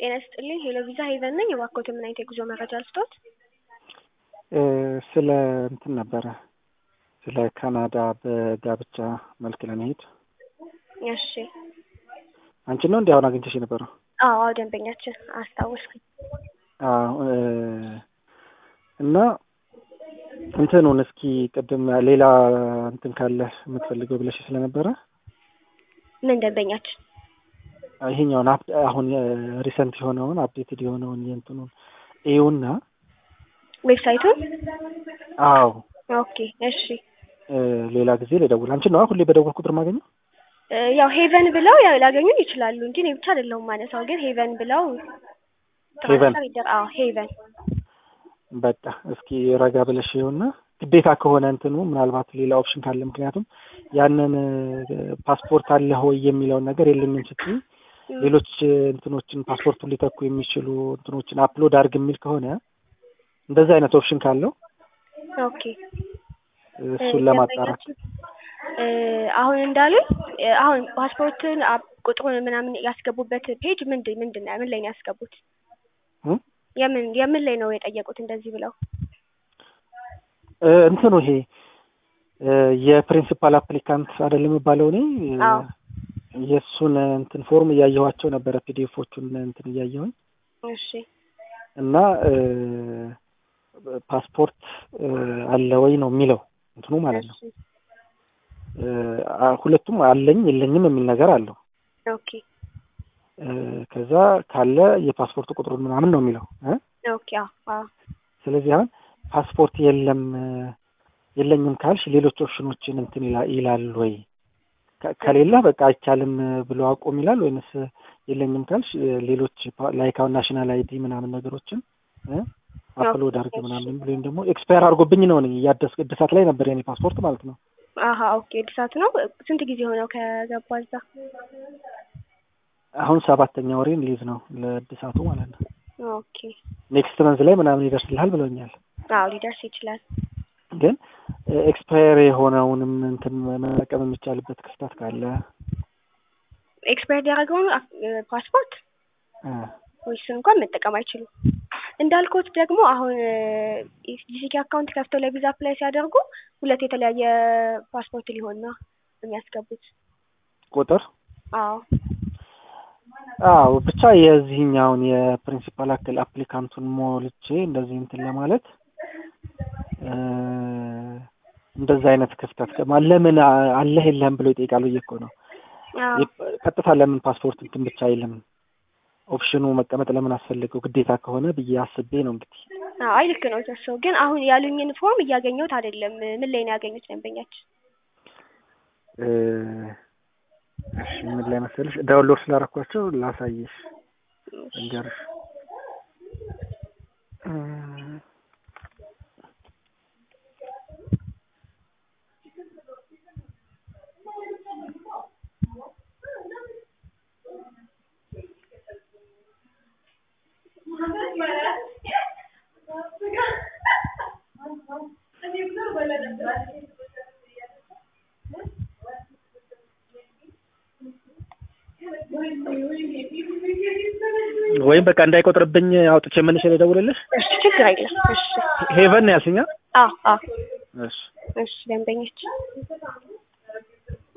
ጤና ይስጥልኝ ሄሎ ቪዛ ሄቨን ነኝ። እባክዎት ምን አይነት የጉዞ መረጃ ልስጥዎት? ስለ እንትን ነበረ ስለ ካናዳ በጋብቻ መልክ ለመሄድ እሺ። አንቺ ነው እንዲህ አሁን አግኝተሽ የነበረው? አዎ አዎ፣ ደንበኛችን አስታወስኩኝ። አዎ እና እንትኑን እስኪ ቅድም ሌላ እንትን ካለ የምትፈልገው ብለሽ ስለነበረ ምን ደንበኛችን? ይሄኛውን አሁን ሪሰንት የሆነውን አፕዴትድ የሆነውን የእንትኑን ኤውና ዌብሳይቱን? አዎ ኦኬ እሺ። ሌላ ጊዜ ልደውል። አንቺ ነው ሁሌ በደወል ቁጥር ማገኘው? ያው ሄቨን ብለው ያው ላገኙን ይችላሉ እንጂ እኔ ብቻ አይደለሁም ማነሳው፣ ግን ሄቨን ብለው ሄቨን አዎ ሄቨን በቃ እስኪ ረጋ ብለሽ ይኸውና ግዴታ ከሆነ እንትኑ ምናልባት ሌላ ኦፕሽን ካለ ምክንያቱም ያንን ፓስፖርት አለ ሆይ የሚለውን ነገር የለኝም ስትይ ሌሎች እንትኖችን ፓስፖርቱን ሊተኩ የሚችሉ እንትኖችን አፕሎድ አድርግ የሚል ከሆነ እንደዚህ አይነት ኦፕሽን ካለው ኦኬ እሱን ለማጣራት አሁን እንዳሉኝ አሁን ፓስፖርትን ቁጥሩን ምናምን ያስገቡበት ፔጅ ምንድን ምንድን ነው ምን ላይ ነው ያስገቡት? የምን የምን ላይ ነው የጠየቁት እንደዚህ ብለው? እንትኑ ይሄ የፕሪንሲፓል አፕሊካንት አይደለም የሚባለው እኔ የእሱን እንትን ፎርም እያየኋቸው ነበረ ፒዲኤፎቹን እንትን እያየሁኝ እሺ እና ፓስፖርት አለ ወይ ነው የሚለው እንትኑ ማለት ነው። ሁለቱም አለኝ የለኝም የሚል ነገር አለው። ኦኬ ከዛ ካለ የፓስፖርት ቁጥሩን ምናምን ነው የሚለው። ኦኬ አዎ። ስለዚህ አሁን ፓስፖርት የለም የለኝም ካልሽ ሌሎች ኦፕሽኖችን እንትን ይላል ወይ? ከሌለ በቃ አይቻልም ብሎ አቁም ይላል ወይንስ የለኝም ካልሽ ሌሎች ላይክ አሁን ናሽናል አይዲ ምናምን ነገሮችን አፕሎድ አድርግ ምናምን ወይም ደግሞ ኤክስፓየር አድርጎብኝ ነው እኔ እያደስ እድሳት ላይ ነበር የኔ ፓስፖርት ማለት ነው። አሀ ኦኬ እድሳት ነው። ስንት ጊዜ ሆነው ከገባ እዛ? አሁን ሰባተኛ ወሬን ሊይዝ ነው ለእድሳቱ ማለት ነው። ኦኬ ኔክስት መንዝ ላይ ምናምን ይደርስልሃል ብሎኛል። አዎ ሊደርስ ይችላል። ግን ኤክስፓየር የሆነውንም እንትን መጠቀም የሚቻልበት ክፍተት ካለ ኤክስፓየር ያደረገውን ፓስፖርት እሱን እንኳን መጠቀም አይችሉም። እንዳልኩት ደግሞ አሁን ጂሲኪ አካውንት ከፍተው ለቪዛ አፕላይ ሲያደርጉ ሁለት የተለያየ ፓስፖርት ሊሆን ነው የሚያስገቡት ቁጥር። አዎ አዎ ብቻ የዚህኛውን የፕሪንሲፓል አክል አፕሊካንቱን ሞልቼ እንደዚህ እንትን ለማለት እንደዛ አይነት ክፍተት ለምን አለህ የለህም ብሎ ይጠይቃል ብዬ እኮ ነው። ቀጥታ ለምን ፓስፖርት እንትን ብቻ አይልም ኦፕሽኑ መቀመጥ ለምን አስፈልገው ግዴታ ከሆነ ብዬ አስቤ ነው እንግዲህ። አይ ልክ ነው ተሰው ግን አሁን ያሉኝን ፎርም እያገኘሁት አይደለም። ምን ላይ ነው ያገኙት ደንበኛችን? እሺ ምን ላይ መሰለሽ ዳውንሎድ ስላደረኳቸው ላሳይሽ እንገርሽ ወይም በቃ እንዳይቆጥርብኝ አውጥቼ መልሼ ልደውልልሽ። እሺ ችግር አይደለም። እሺ ሄቨን ነው ያልሽኛ? አዎ አዎ። እሺ እሺ ደንበኞች